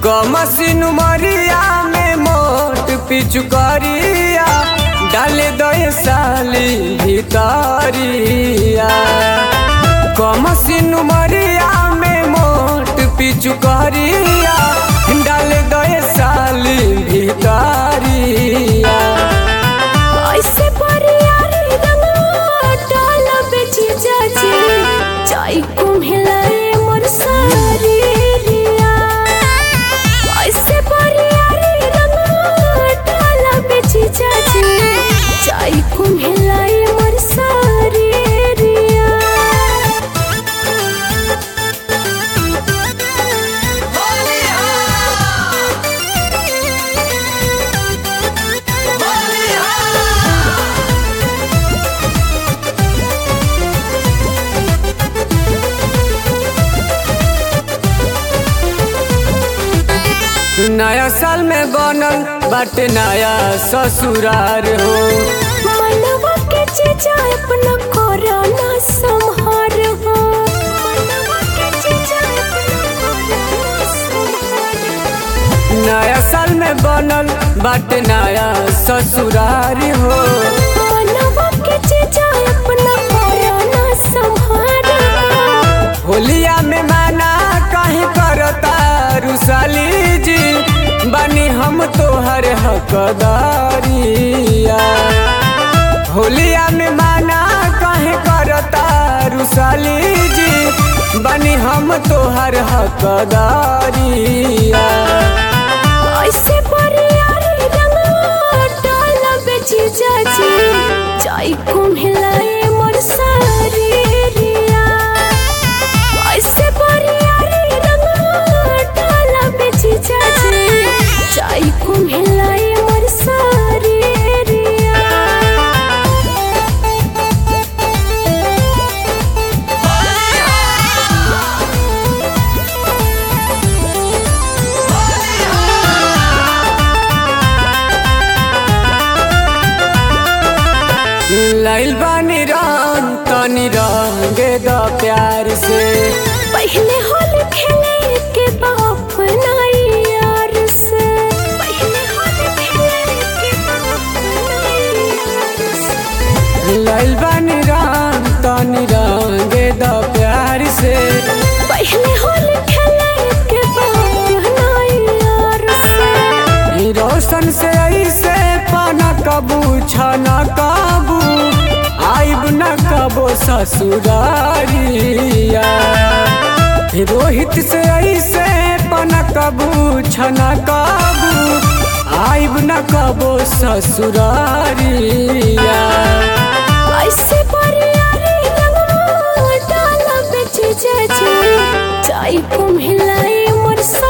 कमसिन मरिया में मोट पिचुकरिया डाले दय साली भितरिया कमसिन मरिया में मोट पिचुकरिया डाले दय साली भितरिया ऐसे परियारी रंगवा डाला बेची जाचे चाय कुम्हेलाए मोर सारी रिया ऐसे परियारी रंगवा डाला बेची जाचे चाय कुम्हेलाए मोर सारी रिया नया साल में बनल बाटे नया ससुरार हो मनवा के चीजा अपना कोरोना संहार हो मनवा के चीजा अपना कोरोना संहार हो। नया साल में बनल बाटे नया ससुरार हो मनवा के चीजा अपना कोरोना संहार हो। होलिया में माना कहीं करता रुसाली जी बनी हम तोहर हकदारिया होलिया में माना कहीं करता रुसाली जी बनी हम तोहर हकदारिया ऐसे परियारी रंगवा डाला बेची जाची चाय कुम्हेलाए मोर सारी रिया ऐसे परियारी रंगवा डाला बेची जाची चाय कुम्हेलाए मोर सारी रिया लाइल बानी रंग तनी रंगे द प्यार से पहले होली खेले के बाप नाई यार से पहले होली खेले के बाप नाई यार से लाइल बानी रंग तनी रंगे द प्यार से पहले होली खेले के बाप नाई यार से ई रोशन से ऐसे पाना कबू छना कबू आइब न कबो ससुरारिया ई रोहित से ऐसे पाना कबू छना कबू आइब न कबो ससुरारिया ऐसे परियारी रंगवा डाला बेचे जाचे चाय कुम्हेलाए मोर सा